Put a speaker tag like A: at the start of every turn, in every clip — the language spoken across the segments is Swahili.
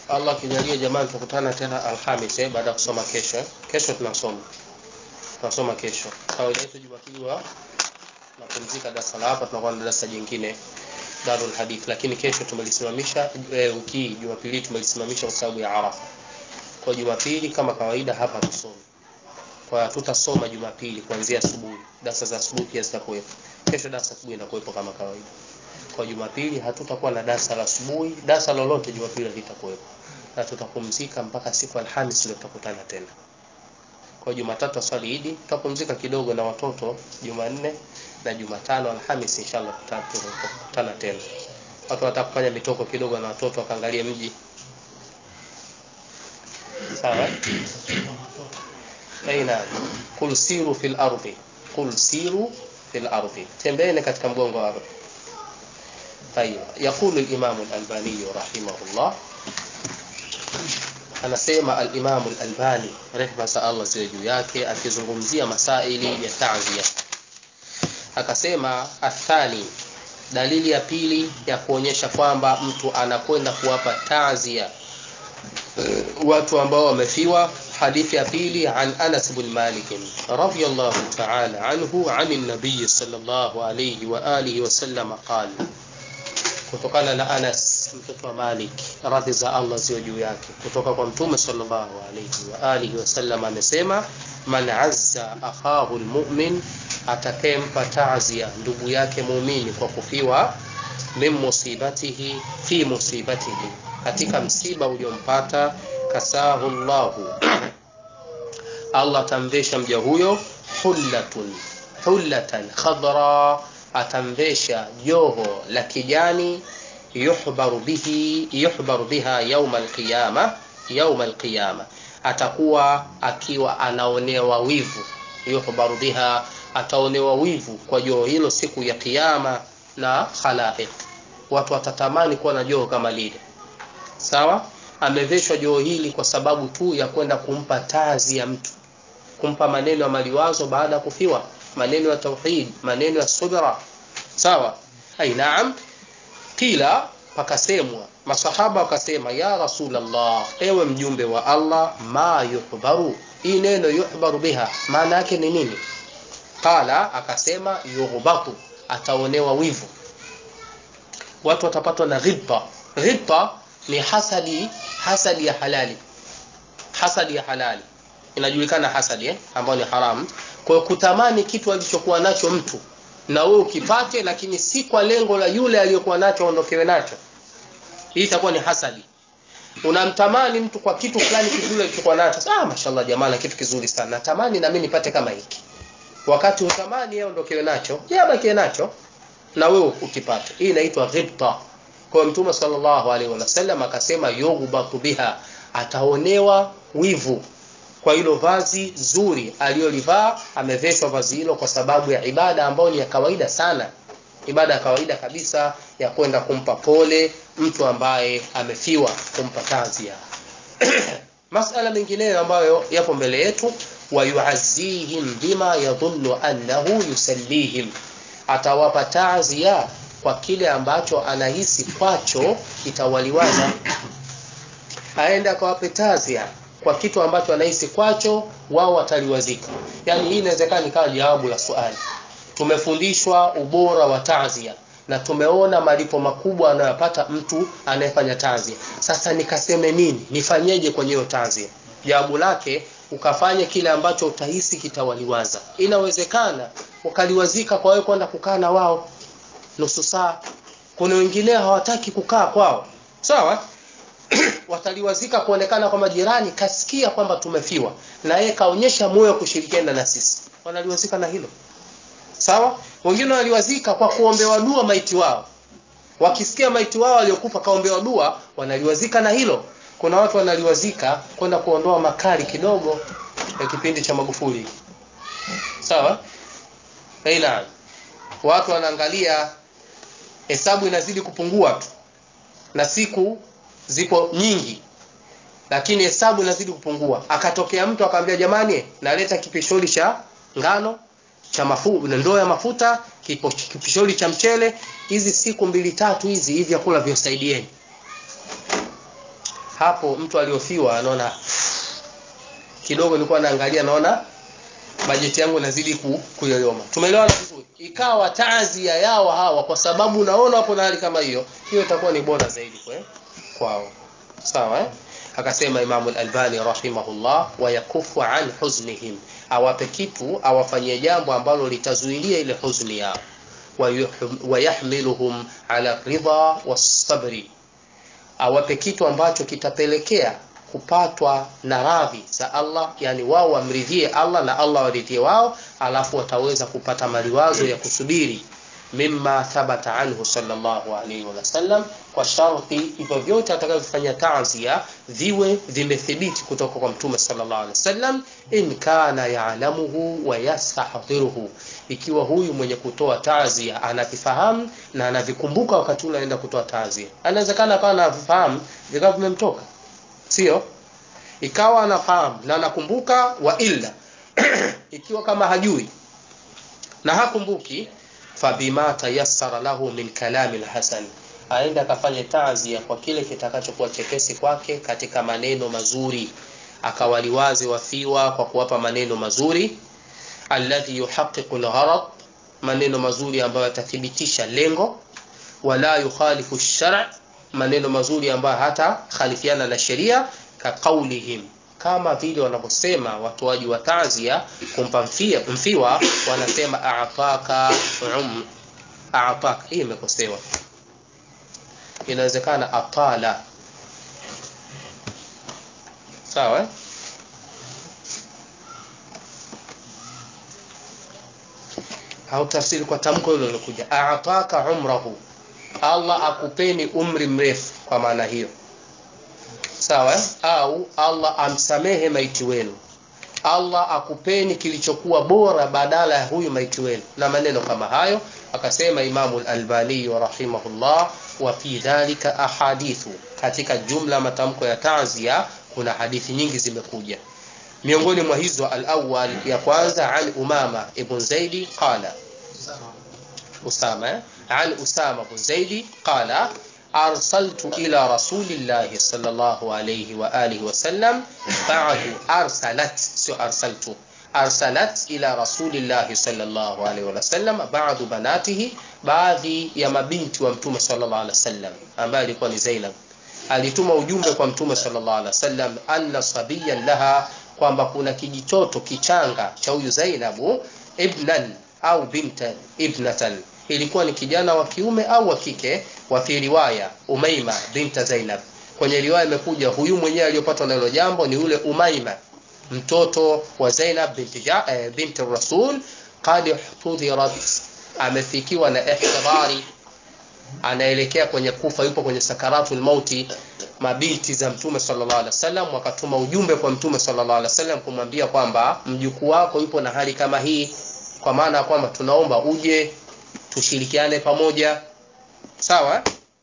A: Allah akijalia jamani tutakutana tena Alhamis eh, baada ya kusoma kesho. eh. Kesho tunasoma. Tunasoma kesho. Kawaida yetu Jumapili wa napumzika darasa la hapa tunakuwa na darasa jingine Darul Hadith lakini kesho tumelisimamisha eh, wiki hii Jumapili tumelisimamisha kwa sababu ya Arafa. Kwa Jumapili kama kawaida hapa tusomi. Kwa tutasoma Jumapili kuanzia asubuhi. Darasa za asubuhi pia zitakuwepo. Kesho darasa asubuhi inakuwepo kama kawaida. Kwa Jumapili hatutakuwa na darasa la asubuhi, darasa lolote Jumapili litakuwepo. Na tutapumzika mpaka siku ya Alhamisi ndio tutakutana tena. Kwa Jumatatu swali Idi, tutapumzika kidogo na watoto Jumanne na Jumatano Alhamisi inshallah tuta- tutakutana tena. Watu wataka kufanya mitoko kidogo na watoto wakaangalie mji. Sawa? eh? Aina kul siru fil ardi. Kul siru fil ardi. Tembeeni katika mgongo wa ardhi. طيب يقول الإمام الألباني رحمه الله anasema al-Imam al-Albani rehma za Allah ziwe juu yake akizungumzia masaili ya ta'ziya akasema athani dalili ya pili ya kuonyesha kwamba mtu anakwenda kuwapa ta'ziya eh, watu ambao wamefiwa hadithi ya pili an Anas bin Malik radiyallahu ta'ala anhu an an-nabiy sallallahu alayhi wa alihi wa sallam qala kutokana na Anas mtoto wa Malik radhi za Allah ziwe juu yake kutoka kwa mtume sallallahu alayhi wa alihi wasallam amesema man azza akhahu almu'min atakayempa ta'ziya ndugu yake muumini kwa kufiwa min musibatihi fi musibatihi katika msiba uliompata kasahu Allahu Allah atamvesha mja huyo hullatun hullatan khadra atamvesha joho la kijani yuhbaru bihi yuhbaru biha yauma alqiyama yauma alqiyama atakuwa akiwa anaonewa wivu yuhbaru biha ataonewa wivu kwa joho hilo siku ya kiyama na khalaiq watu watatamani kuwa na joho kama lile sawa ameveshwa joho hili kwa sababu tu ya kwenda kumpa tazi ya mtu kumpa maneno ya maliwazo baada ya kufiwa maneno ya tauhid maneno ya subra sawa ai naam kila pakasemwa masahaba wakasema ya rasulullah ewe mjumbe wa Allah ma yuhbaru hii neno yuhbaru biha maana yake ni nini qala akasema yughbatu ataonewa wivu watu watapatwa na ghibta ghibta ni hasadi hasadi ya halali hasadi ya halali inajulikana hasadi eh ambayo ni haramu kwa hiyo kutamani kitu alichokuwa nacho mtu na wewe ukipate lakini si kwa lengo la yule aliyokuwa nacho aondokewe nacho hii itakuwa ni hasadi unamtamani mtu kwa kitu fulani kizuri alichokuwa nacho ah mashallah jamaa na kitu kizuri sana natamani na mimi nipate kama hiki wakati utamani yeye aondokewe nacho yeye abakie nacho na wewe ukipate hii inaitwa ghibta kwa mtume sallallahu alaihi wasallam akasema yughbatu biha ataonewa wivu kwa hilo vazi zuri aliyolivaa ameveshwa vazi hilo kwa sababu ya ibada ambayo ni ya kawaida sana ibada ya kawaida kabisa ya kwenda kumpa pole mtu ambaye amefiwa kumpa tazia masala mengineyo ambayo yapo mbele yetu wayuazihim bima yadhunnu annahu yusallihim atawapa tazia kwa kile ambacho anahisi kwacho kitawaliwaza aende akawape tazia kwa kitu ambacho anahisi kwacho wao wataliwazika yani hii inawezekana ikawa jawabu la swali tumefundishwa ubora wa tazia na tumeona malipo makubwa anayopata mtu anayefanya tazia sasa nikaseme nini nifanyeje kwenye hiyo tazia jawabu lake ukafanye kile ambacho utahisi kitawaliwaza inawezekana ukaliwazika kwa wewe kwenda kukaa na wao nusu saa kuna wengine hawataki kukaa kwao sawa wataliwazika kuonekana kwa majirani kasikia kwamba tumefiwa na yeye kaonyesha moyo kushirikiana na sisi wanaliwazika na hilo sawa wengine wanaliwazika kwa kuombewa dua maiti wao wakisikia maiti wao waliokufa kaombewa dua wanaliwazika na hilo kuna watu wanaliwazika kwenda kuondoa makali kidogo ya kipindi cha Magufuli sawa aina watu wanaangalia hesabu inazidi kupungua tu na siku zipo nyingi lakini hesabu inazidi kupungua akatokea mtu akamwambia jamani naleta kipisholi cha ngano cha mafu ndoo ya mafuta kipo, kipisholi cha mchele hizi siku mbili tatu hizi hivi vyakula vyosaidieni hapo mtu aliyofiwa anaona kidogo nilikuwa naangalia naona bajeti yangu inazidi ku, kuyoyoma tumeelewana vizuri ikawa taazia yao hawa kwa sababu naona hapo na hali kama hiyo hiyo itakuwa ni bora zaidi kwe, kwao sawa eh? akasema imamu al-albani rahimahullah wayakufu an huznihim awape kitu awafanyie jambo ambalo litazuilia ile huzni yao wayahmiluhum ala ridha wasabri awape kitu ambacho kitapelekea kupatwa na radhi za Allah yani wao wamridhie Allah na Allah waridhie wao alafu wataweza kupata maliwazo ya kusubiri mimma thabata anhu sallallahu alaihi wasallam kwa sharti hivyo vyote atakavyofanya taazia viwe vimethibiti kutoka kwa mtume sallallahu alaihi wasallam in kana ya'lamuhu wa yastahdiruhu ikiwa huyu mwenye kutoa taazia anavifahamu na anavikumbuka wakati ule anaenda kutoa taazia anawezekana akawa anavifahamu vikawa vimemtoka sio ikawa anafahamu na anakumbuka wa illa ikiwa kama hajui na hakumbuki fabima tayassara lahu min kalami alhasan aenda akafanye taazia kwa kile kitakachokuwa chepesi kwake katika maneno mazuri akawaliwazi wafiwa kwa kuwapa maneno mazuri alladhi yuhaqiqu algharad maneno mazuri ambayo yatathibitisha lengo wala yukhalifu ash-shar' maneno mazuri ambayo hata khalifiana na sheria ka qaulihim kama vile wanavyosema watoaji wa taazia kumpa mfia, mfiwa wanasema a'taka um a'taka hii imekosewa inawezekana atala sawa eh? au tafsiri kwa tamko hilo lilokuja a'taka umrahu Allah akupeni umri mrefu kwa maana hiyo sawa eh? au Allah amsamehe maiti wenu Allah akupeni kilichokuwa bora badala ya huyu maiti wenu na maneno kama hayo akasema Imamu al-Albani rahimahullah wa fi dhalika ahadithu katika jumla matamko ya taazia kuna hadithi nyingi zimekuja miongoni mwa hizo al-awwal ya kwanza an Umama ibn Zaidi qala Usama eh? عن أسامة بن زيد قال أرسلت إلى رسول الله صلى الله عليه وآله وسلم بعد أرسلت سو أرسلت أرسلت إلى رسول الله صلى الله عليه وسلم بعض بناته baadhi ya mabinti wa mtume sallallahu alaihi wasallam ambaye alikuwa ni Zainab alituma ujumbe kwa mtume sallallahu alaihi wasallam anna sabiyan laha kwamba kuna kijitoto kichanga cha huyu Zainabu ibnan au bintan ibnatan ilikuwa ni kijana wa kiume au wa kike wa fi riwaya Umaima binta Zainab kwenye riwaya imekuja huyu mwenyewe aliyopatwa na hilo jambo ni yule Umaima mtoto wa Zainab binti ja, eh, binti Rasul qad hudhirat amefikiwa na ihtibari anaelekea kwenye kufa yupo kwenye sakaratul mauti mabinti za mtume sallallahu alaihi wasallam wakatuma ujumbe kwa mtume sallallahu alaihi wasallam kumwambia kwamba mjukuu wako yupo na hali kama hii kwa maana ya kwamba tunaomba uje tushirikiane pamoja sawa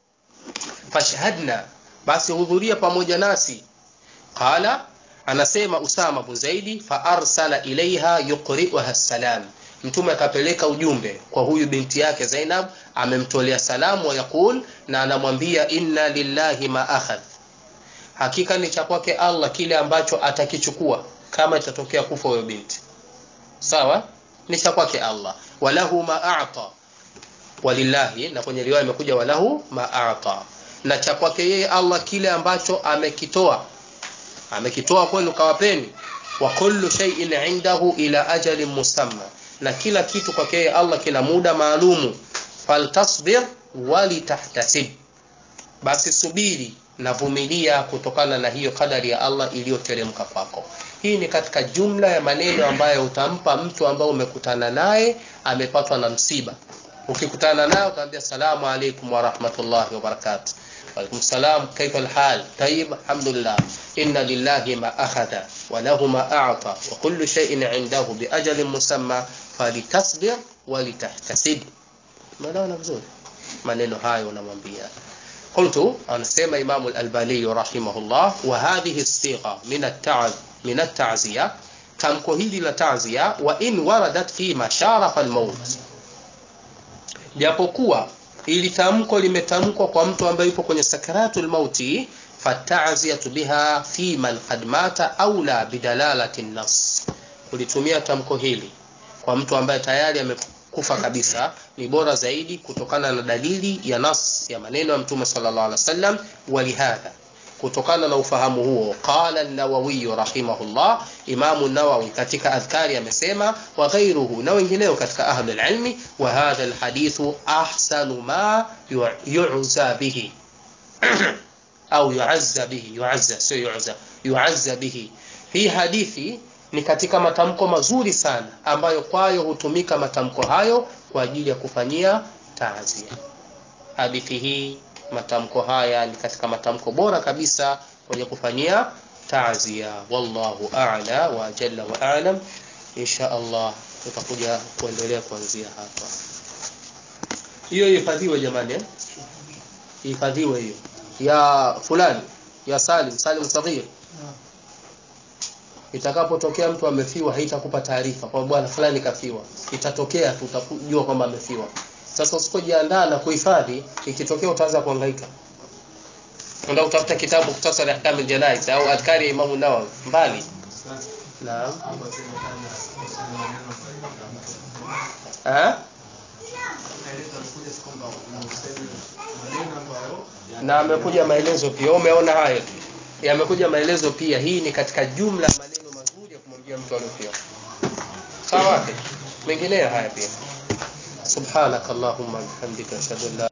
A: fashhadna basi hudhuria pamoja nasi qala anasema Usama bin Zaidi fa arsala ilaiha yuqri'uha salam mtume akapeleka ujumbe kwa huyu binti yake Zainab amemtolea salamu wa yakul na anamwambia inna lillahi ma akhadh hakika ni cha kwake Allah kile ambacho atakichukua kama itatokea kufa huyo binti sawa ni cha kwake Allah walahu ma a'ta walillahi na kwenye riwaya imekuja walahu ma a'ta na cha kwake yeye Allah kile ambacho amekitoa amekitoa kwenu kawapeni wa kullu shay'in indahu ila ajalin musamma na kila kitu kwake yeye Allah kina muda maalumu faltasbir walitahtasib basi subiri na vumilia kutokana na hiyo kadari ya Allah iliyoteremka kwako hii ni katika jumla ya maneno ambayo utampa mtu ambaye umekutana naye amepatwa na msiba ukikutana naye utaambia salamu alaykum wa rahmatullahi wa barakatuh وعليكم السلام كيف الحال طيب الحمد لله إن لله ما أخذ وله ما أعطى وكل شيء عنده بأجل مسمى فلتصبر ولتحتسب ماذا vizuri maneno hayo unamwambia قلت anasema Imam al-Albani rahimahullah wa hadhihi as-sigha min at-ta'z min at-ta'ziya tamko hili la ta'ziya wa in waradat fi masharafa al-maut japokuwa ili tamko limetamkwa kwa mtu ambaye yupo kwenye sakaratul mauti fataziyatu biha fi man qad mata aula bidalalati nas kulitumia tamko hili kwa mtu ambaye tayari amekufa kabisa ni bora zaidi kutokana na dalili ya nas ya maneno ya mtume sallallahu alaihi wasallam walihadha kutokana na ufahamu huo qala an-nawawi rahimahullah imamu nawawi katika adhkari amesema wa ghayruhu na wengineo katika ahli ilmi wa hadha alhadithu ahsanu ma yu'za bihi au yu'azza bihi yu'azza sio yu'za yu'azza bihi hii hadithi ni katika matamko mazuri sana ambayo kwayo hutumika matamko hayo kwa ajili ya kufanyia taazia hadithi hii matamko haya ni katika matamko bora kabisa kwenye kufanyia taazia wallahu a'la wa jalla wa a'lam insha Allah tutakuja kuendelea kuanzia hapa hiyo ihifadhiwe jamani eh ihifadhiwe hiyo ya fulani ya Salim Salim Saghir itakapotokea mtu amefiwa haitakupa taarifa kwa bwana fulani kafiwa itatokea tu utajua kwamba amefiwa sasa usipojiandaa na kuhifadhi ikitokea utaanza kuhangaika ndio utafuta kitabu kutasari ahkam aljanaiz au adhkari ya Imam Nawawi mbali naam eh na amekuja maelezo pia umeona hayo yamekuja maelezo pia hii ni katika jumla ya maneno mazuri ya kumwambia mtu aliyofiwa sawa mengineyo haya pia subhanakallahumma bihamdika ashhadu an la